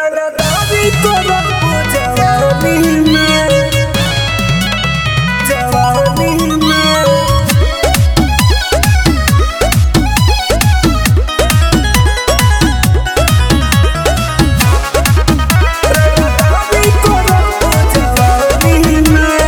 रंगदारी करब जवानी में जवानी में रंगदारी करब जवानी में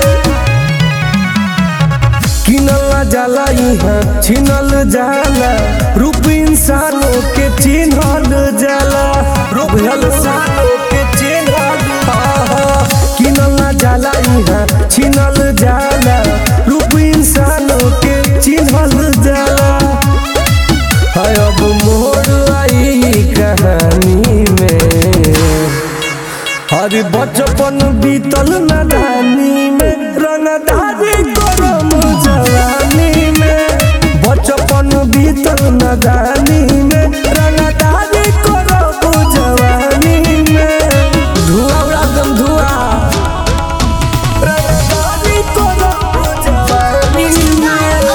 किनल जाला इहाँ छिनल जाला रूप इंसानों के चिन्हल जाला रूप इंसानों के चिन्हल किनल जाला इहाँ छिनल जाला रूप इंसानों के चिन्हल जाला है अब मोड़ आई कहानी में अरे बचपन बीतल नदानी में रंगदारी करम जवानी में बचपन बीतल नदानी में रंगदारी करम जवानी में धुआं उड़ा दम धुआं रंगदारी करम जवानी में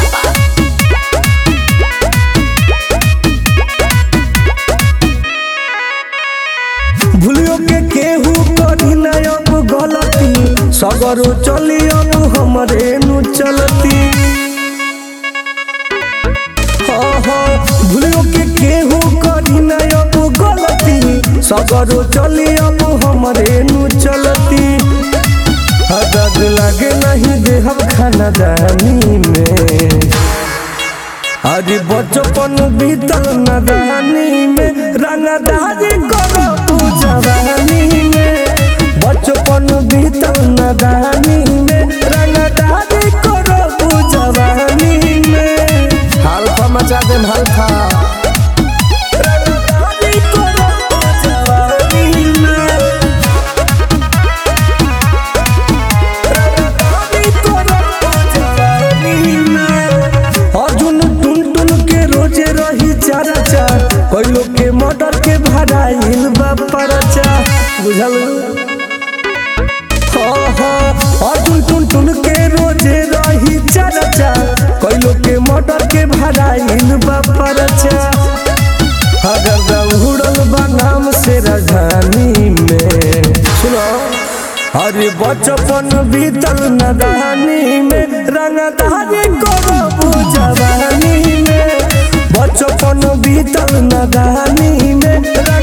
भूलियो के केहू करी ना अब गलती सगरो चली अब हमरे नु चलती हाँ हाँ भूलियो के केहू करी ना अब गलती सगरो चली अब हमरे नु चलती हदद लगे नहीं देहब खाना दानी में अरे बचपन बीतल नदानी में रंगदारी करो तू जवानी में बचपन बीतल नदानी में रंगदारी करो तू जवानी में हल्फा मचा दे हल्फा रंगदारी करो तू जवानी में रंगदारी करो तू जवानी में अर्जुन टुन टुन के रोजे रही चारा चार कोई लोग के मर्डर के भराइल बा परचा बुझल हाँ हाँ अर्जुन टुन टुन के रोजे रही चारा चार कोई लोग के मर्डर के भराइल बा परचा अगर दौड़ल बा नाम से राजधानी में सुनो अरे बचपन बीतल नदानी में रंगदारी करब जवानी में बचपन बीतल नदानी में